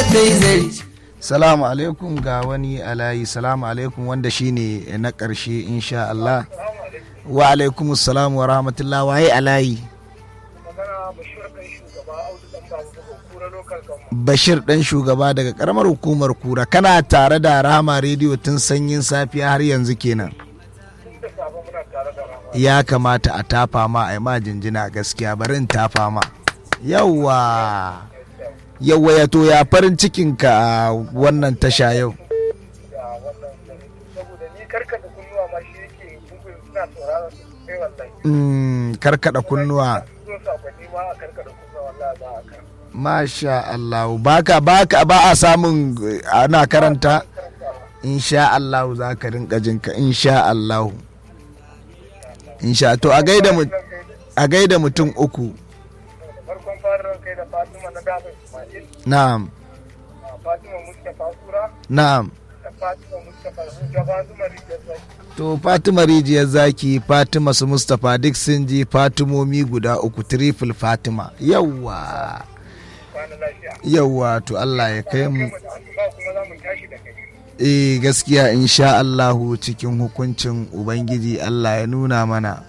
kai zari salamu alaikum ga wani alayi salamu alaikum wanda shine na ƙarshe insha Allah wa alaikum salam wa rahmatullah waye alayi bashir dan shugaba daga karamar hukumar kura kana tare da rama rediyo tun sanyin safiya har yanzu kenan ya kamata a tafa ma a yi ma jinjina gaskiya bari in tafa ma yawwa yawwa ya to ya farin cikinka a wannan tasha yau Mm, karkada kunnuwa Masha Allah baka baka ba a samun ana karanta insha Allah za ka rinka jinka insha Allah insha to a gaida mu a gaida mutum uku farkon fara kai da Fatima na Gaba Ismail na'am Fatima Mustapha Sura na'am da Fatima Mustapha Gaba Zuma Rijiyar to Fatima rijiyar zaki Fatima su Mustapha duk sun ji Fatimomi guda uku triple Fatima yawwa kwana lafiya. yawwa to Allah ya kai mu Ba kuma za mu tashi da kai. eh gaskiya insha Allahu cikin hukuncin Ubangiji Allah ya nuna mana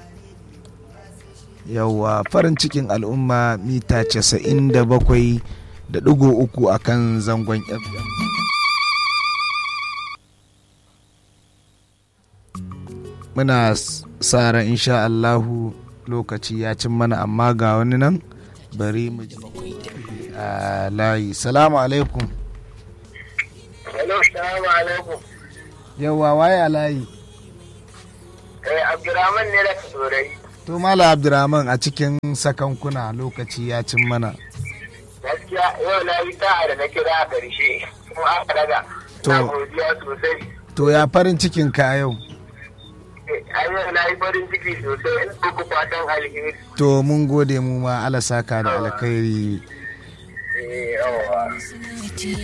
yawwa farin cikin al'umma mita casa'in da bakwai da ɗigo uku a kan zangon FM. Muna s- sa ran insha Allahu lokaci ya cin mana amma ga wani nan bari mu ji a layi. Salamu alaikum. Hello, salamu alaikum. Yawwa waye a layi. Eh, Abdurrahman ne da Turai. To Mala Abdurrahman a cikin sakankuna lokaci ya cin mana. Gaskiya yau na yi sa'a da na kira a ƙarshe. Kuma aka daga. To. Na godiya sosai. To ya farin cikin ka yau. Eh, a yau na yi farin ciki sosai. Ina muku fatan alheri. To mun gode mu ma Allah saka da alkhairi. Eh, yawa.